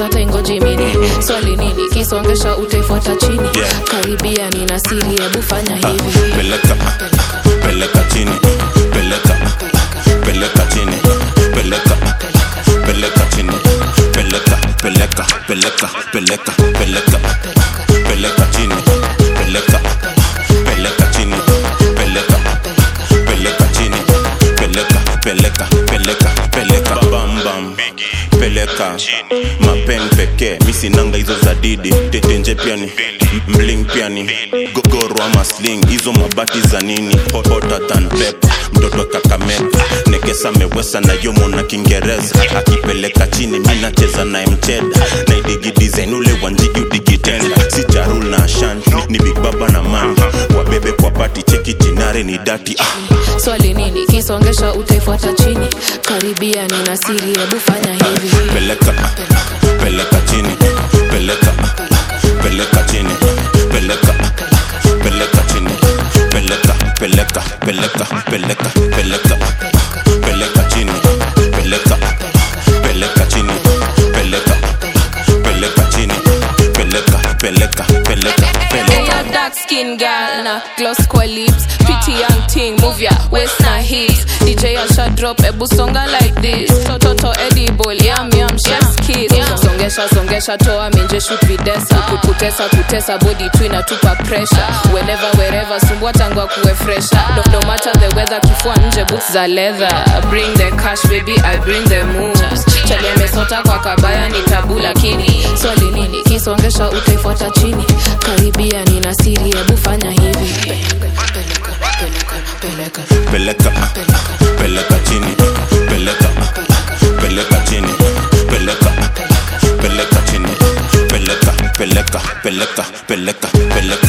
hata ingoji mini swali nini kisongesha utaifuata chini Yeah. karibia nina siri hebu fanya hivi peleka peleka chini peleka peleka chini peleka peleka chini peleka peleka peleka peleka peleka peleka chini peleka peleka chini peleka peleka chini peleka peleka peleka peleka bam bam peleka mapen pekee misinanga hizo za didi tetenje piani mling piani gogoro ama sling hizo mabati za nini Hot- hotter than pepper mtoto kakameka nekesa mewesa na yomo na kiingereza akipeleka chini mi nacheza naye mcheda naidigi design ule wanjigi udigitenda si charul na ashan ni big baba na man wabebe kwa pati cheki jinare ni dati ah. swali nini kisongesha utaifuata chini karibia nina siri hebu fanya hivi peleka peleka chini peleka peleka chini peleka peleka chini peleka peleka peleka peleka peleka peleka chini peleka peleka chini peleka peleka chini peleka peleka peleka Hey, peleka a dark skin girl na gloss kwa lips pretty young thing move ya waist na hips DJ Asha drop ebu songa like this toto edible yum yum chef's kiss songesha songesha toa minje shoot videsa Ku- kutesa kutesa body tu inatupa pressure whenever wherever sumbua tangwa kuwe fresher no, no matter the weather kifua nje boots za leather bring the cash baby I bring the moves chale mesota kwa kabaya ni tabu lakini swali nini kisongesha utaifuata chini karibia nina siri hebu fanya hivi peleka, peleka, peleka. peleka peleka chini peleka peleka chini peleka peleka chini peleka peleka peleka peleka peleka